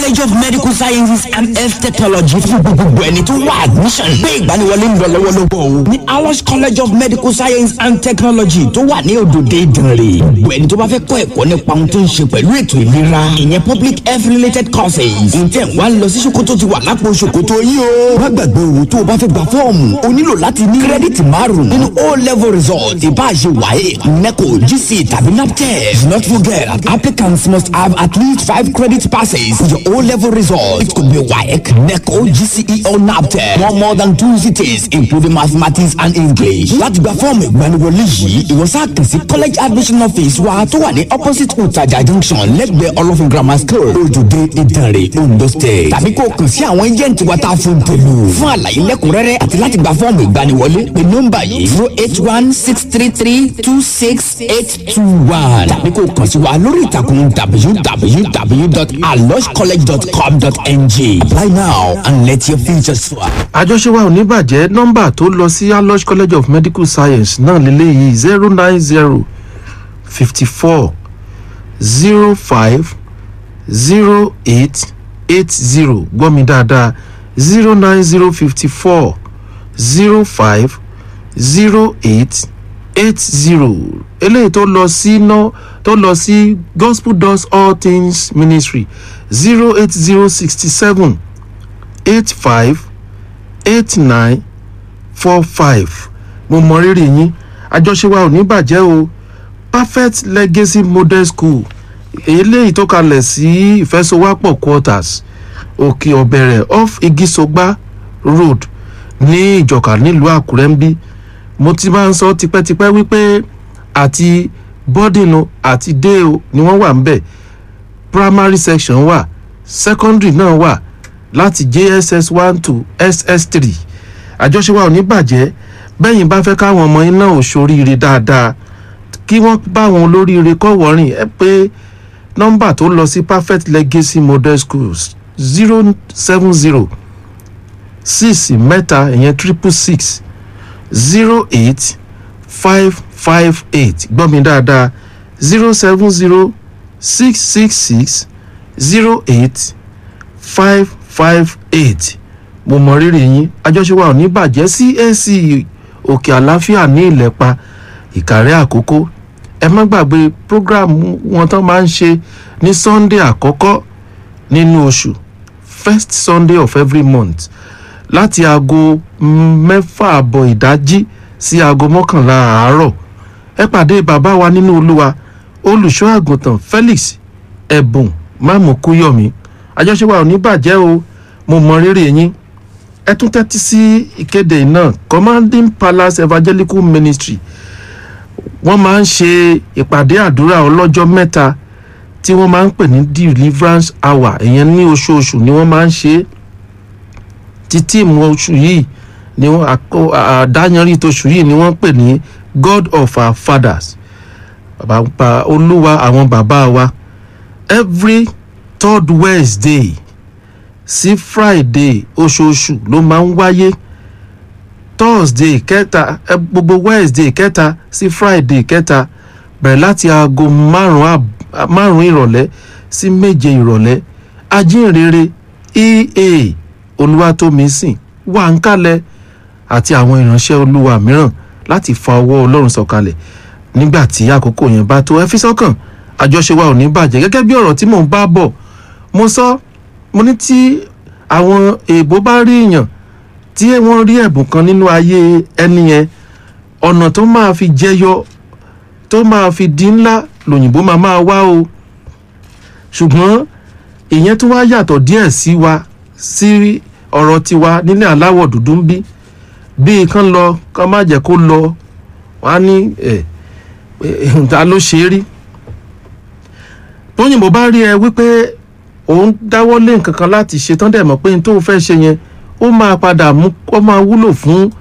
college of medical sciences and health technology fún gbogbo ẹni tó wá admission gbé ìgbaniwọlé ń lọ lọ́wọ́lọ́wọ́ o ní awos college of medical science and technology tó wà ní òdòdó ìdànrè gbogbo ẹni tó bá fẹ́ kọ́ ẹ̀kọ́ nípa ohun tó ń ṣe pẹ̀lú ètò ìlera ìyẹn public health related courses ǹjẹ́ wà ń lọ sí ṣòkòtò ti wà lápò ṣòkòtò yìí o má gbàgbé o tó o bá fẹ́ gba fọ́ọ̀mù o nílò láti ní kírẹ́dìtì márùn-ún nínú o level result ìbáṣe wáyé neco gc tàbí naptep do not forget applicants must have at least five credit passes for your o level result it could be waec neco gce or naptep no more than two cities including mathematics and english láti gba fọ́ọ̀mù ìgbaniwọlé yìí ìwọ́sà kàn sí college admission office wa tó wà ní opposite utaja junction lẹ́gbẹ̀ẹ́ olófin grammar school ojúde ìdànrè ondo state tàbí kó o kàn sí àwọn agent wa tá a fún tèlú fún àlàyé lẹ́kùnrẹ́rẹ́ àti láti gba fọ́ọ̀mù ìgbaniwọlé pé nọ́mbà yìí zero eight one six three three two six eight two one tàbí kó o kàn sí wa lórí ìtàkùn www.aloscollege.com.ng apply now and let your future soar. àjọṣe wa ò ní bàjẹ́ nọ́mbà tó lọ sí alosh college of medical science náà lélẹ́yìí zero nine zero fifty four zero five zero eight eight zero gbọ́ mi dáadáa zero nine zero fifty four zero five zero eight eight zero eléyìí tó lọ sí ná tó lọ sí gospel does all things ministry zero eight zero sixty seven eight five eight nine four five mo mọ rírì yín àjọṣe wa ò ní bàjẹ́ o perfect legacy model school eléyìí tó kalẹ̀ sí ìfẹsowápọ̀ quarters òkè ọ̀bẹ̀rẹ̀ off igisogba road ní ìjọka nílùú àkúrẹ́ ń bí mo ti máa ń sọ tipẹ́tipẹ́ wípé àti boarding o àti day o ni wọ́n wà ń bẹ̀ primary section wà secondary náà wà láti jss one to ss three àjọṣe wa ò ní bàjẹ́ bẹ́yìn bá fẹ́ káwọn ọmọ yín náà ò ṣoríire dáadáa kí wọ́n bá wọn olóríire kọ́ wọ́rìn ẹ pé nọ́mbà tó lọ sí perfect legacy model schools zero seven zero six mẹ́ta ìyẹn triple six zero eight five five eight gbọ́ mi dáadáa zero seven zero six six six zero eight five five eight mo mọ rírì yín àjọṣe wa ò ní bàjẹ́ cac òkè àlàáfíà ní ìlẹ̀pa ìkàrẹ́ àkókò ẹ má gbàgbé program wọn tán máa ń ṣe ní sunday àkọ́kọ́ nínú oṣù first sunday of every month láti aago mẹ́fà àbọ̀ ìdájí sí aago mọ́kànlá àárọ̀ ẹ pàdé bàbá wa nínú olúwa olùṣọ́ àgùntàn felix ẹ̀bùn mámùkúyọ̀mí àjọṣe wa ò ní bàjẹ́ o mo mọ rírì yín ẹ tún tẹ́tí sí ìkéde náà commanding palace evangelical ministry wọ́n máa ń ṣe ìpàdé àdúrà ọlọ́jọ́ mẹ́ta tí wọ́n máa ń pè ní deliverance hour ìyẹn ní oṣooṣù ni wọ́n máa ń ṣe é ti tíìmù oṣù yìí ni wọ́n àdáyanrí tóṣù yìí ni wọ́n pè ní god of our fathers bàbá olúwa àwọn bàbá wa every third wednesday sí friday oṣooṣù ló máa ń wáyé thursday kẹta gbogbo wednesday kẹta sí friday kẹta bẹ̀rẹ̀ láti aago márùn-ún ìrọ̀lẹ́ sí méje ìrọ̀lẹ́ ajínrere ea olúwatómisìn wà ń kalẹ̀ àti àwọn ìránṣẹ́ olúwa mìíràn láti fa ọwọ́ ọlọ́run sọ̀kalẹ̀ nígbà tí àkókò yẹn bá tó ẹ fi sọ́kàn àjọṣe wa ò ní bàjẹ́ gẹ́gẹ́ bí ọ̀rọ̀ tí mò ń bá bọ̀ mo sọ mo ní tí àwọn èèbó bá rí èèyàn tí wọ́n rí ẹ̀bùn kan nínú ayé ẹni yẹn ọ̀nà tó máa fi jẹyọ tó máa fi di ńlá lòyìnbó máa máa wá o ṣùgbọ́n ìyẹn tó wá yàtọ̀ díẹ̀ sí wa sí ọ̀rọ̀ tiwa nílẹ̀ aláwọ̀ dúdú ń bí bíi kán lọ kán má jẹ́ kó lọ wọ́n á ní ẹ̀ ta ló ṣe é rí tóyìnbó bá rí ẹ wípé òun dáwọ́ lé nǹkan kan láti ṣe tán dẹ̀ mọ̀ pé n tó fẹ́ ṣe yẹn ó máa padà mú ó máa wúlò fún